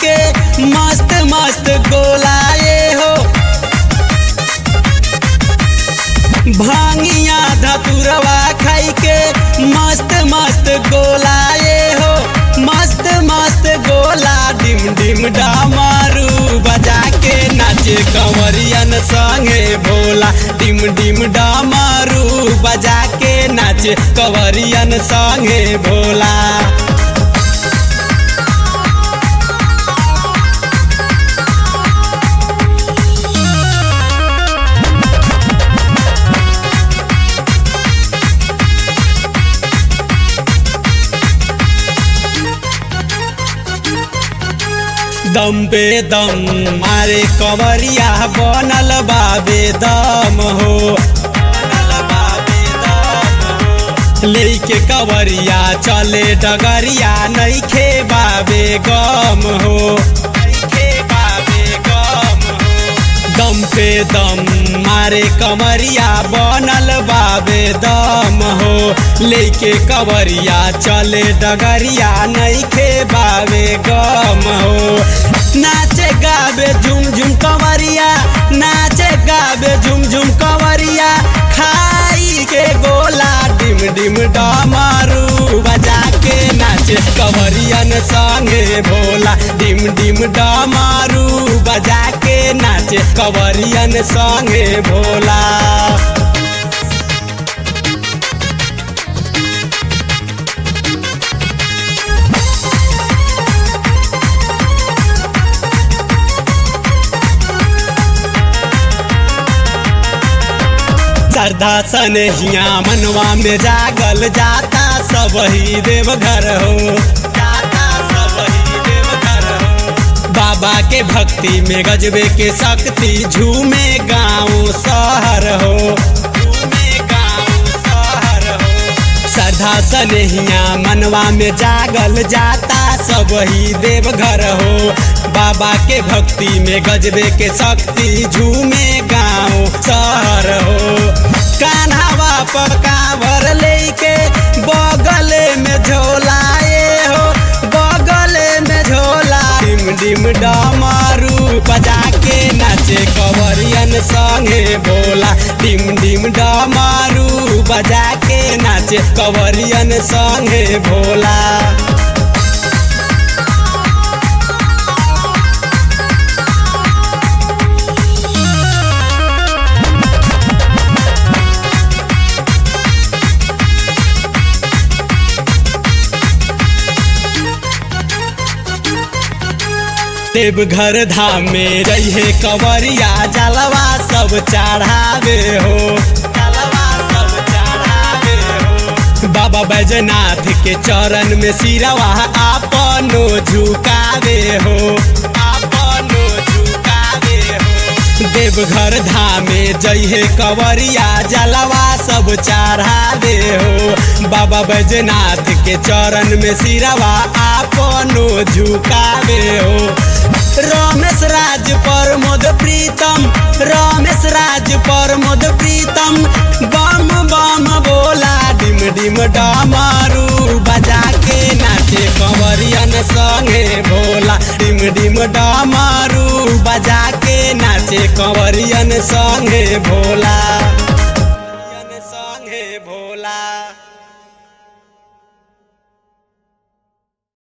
के मस्त मस्त गोला ये हो भांगिया धतुरवा खाई के मस्त मस्त गोला ये हो मस्त मस्त गोला डिम डिम डामारू बजा के नाचे कंवरियन संगे भोला डिम डिम डामारू बजा के नाचे कंवरियन संगे भोला दम पे दम मारे कंवरिया बनल बाबे दम हो बनल बाबे दम हो। लेके कंवरिया चले डगरिया नइखे बाबे गम हो नइखे बाबे गम हो दम पे दम मारे कमरिया बनल बाबे दम हो लेके कवरिया चले डगरिया नइखे बाबे गम हो नाचे गाबे झुम झुम कवरिया नाचे गाबे झुम झुम कवरिया खाई के गोला डिम डिम डमारू बजा के नाचे कवरियन संगे भोला डिम डिम डमारू बजा के नाचे कवरियन संगे भोला श्रद्धा सनहिया मनवा में जागल जाता सब ही देवघर हो जाता सब ही देवघर हो बाबा के भक्ति में गजबे के शक्ति झूमे गाँव शहर हो झूमे गाँव शहर हो श्रद्धा सनहिया मनवा में जागल जाता सब ही देवघर हो बाबा के भक्ति में गजबे के शक्ति झूमे गाँव शहर हो कान्हावा पर कांवर लेके बगले में झोलाए हो बगले में झोला डिम डिम डमारू बजा के नाचे कवरियन संगे भोला डिम डिम डमारू बजा के नाचे कवरियन संगे भोला देवघर धाम में रहे कंवरिया जलवा सब चढ़ावे हो जलवा सब चढ़ावे हो बाबा बैजनाथ के चरण में सिरवा आपनो झुकावे हो आपनो झुकावे हो देवघर धाम में जइहे कंवरिया जलवा सब चढ़ावे हो बाबा बैजनाथ के चरण में सिरवा आपनो झुकावे हो रमेश राज प्रमोद प्रीतम रमेश राज प्रमोद प्रीतम बम बम बोला डिम डिम डमारू बजा के नाचे कंवरियन संगे भोला डिम डिम डमारू बजा के नाचे कंवरियन संगे भोला